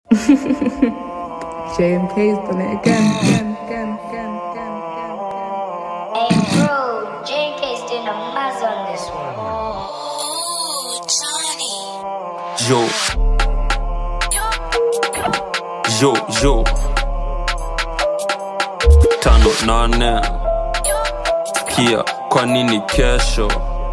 JMK's done it again, again, again, again, again, again. Hey bro, JK's doing a maz on this one. Yo. Yo, yo. Tano nane. Sikia, kwa nini kesho?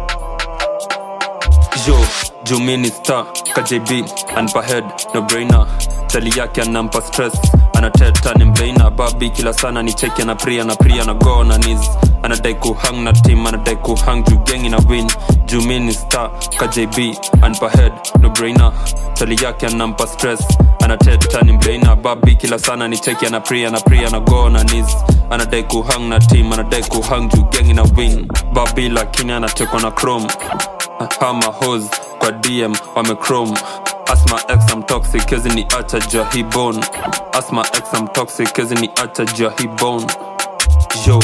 Yo, Jumini star, KJB, anpa head, no brainer. Tali yake anampa stress, anateta ni mbeina. Babi kila sana ni cheki na pria na pria na go na knees. Anadai kuhang na team, anadai kuhang juu gengi na win. Jumini star, KJB, anpa head, no brainer. Tali yake anampa stress, anateta ni mbeina. Babi kila sana ni cheki na pria na pria na go na knees. Anadai kuhang na team, anadai kuhang juu gengi na win. Babi lakini anatekwa na chrome hama hos kwa dm wamechrome asma x am toxic kezi ni acha jua hi bone asma x am toxic kezi ni acha jua hi bone yo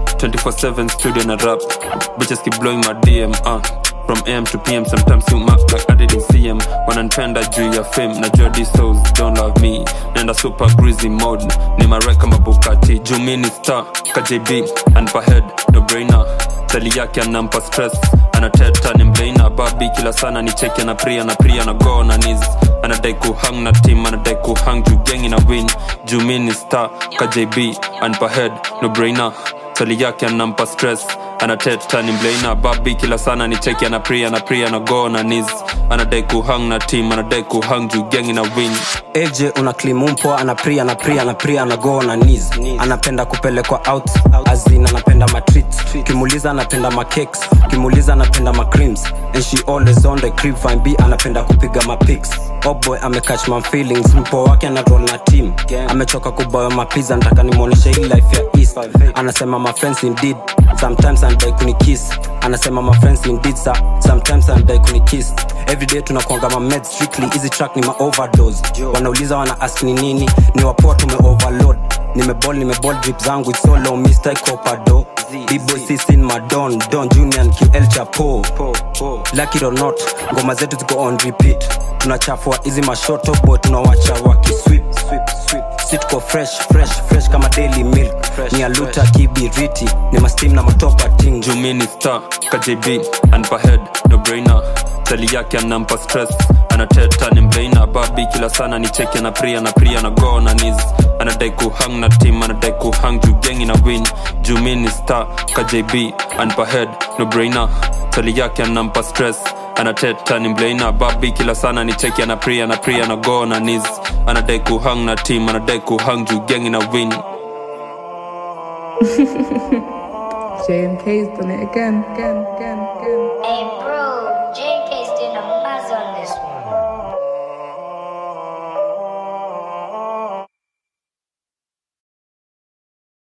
24/7 studio na rap bitches keep blowing my dm uh. From AM to PM, sometimes you mark like I didn't see him. Wananipenda juu ya fame, najua these souls don't love me. Nenda super greasy mode, ni marek kama Bugatti. Juu mi ni star, KJB, anpa head, no brainer. Tali yake anampa stress, anateta ni mbeina. Babi kila sana ni cheki ana pria na pria na go na knees. Anadai kuhang na team, anadai kuhang juu gengi na win. Juu mi ni star, KJB, anpa head, no brainer. Tali yake anampa stress, anateta ni mbeina. Babi kila sana ni cheki ana pria na pria na go na knees. Anadai kuhang na team, anadai kuhang juu gengi na win. AJ una klimumpo anapria anapria anapria anago na knees anapenda kupelekwa out azin anapenda matreat kimuliza anapenda macakes kimuliza anapenda macreams and she always on the crib fine b anapenda kupiga mapics oh boy amecatch my feelings mpo wake ana roll na team amechoka kuboya mapiza nataka nimwonyeshe hii life ya east anasema my friends indeed sometimes anadai kunikiss anasema my friends indeed sir. sometimes anadai kunikiss everyday tunakuanga ma meds strictly hizi track ni ma overdose wanauliza wana ask ni nini ni wapoa tume overload nimebol nimebol drip zangu it's so low mr copado bibo sisin madon don junior and ql chapo lucky it or not ngoma zetu ziko on repeat tunachafua hizi mashoto boy tunawacha wakiswip si tuko fresh fresh fresh kama daily milk ni aluta kibiriti ni mastim na matopa ting Jumini star, KJB, anpa head, no brainer. Tali yake anampa stress, anateta ni mbeina. Babi kila sana ni cheki na pria na pria na go na knees. Anadai kuhang na team, anadai kuhang juu gengi na win. Jumini star, KJB, anpa head, no brainer. Tali yake anampa stress, anateta ni mbeina. Babi kila sana ni cheki na pria na pria na go na knees. Anadai kuhang na team, anadai kuhang juu gengi na win. JMK's done it again, again, again, again.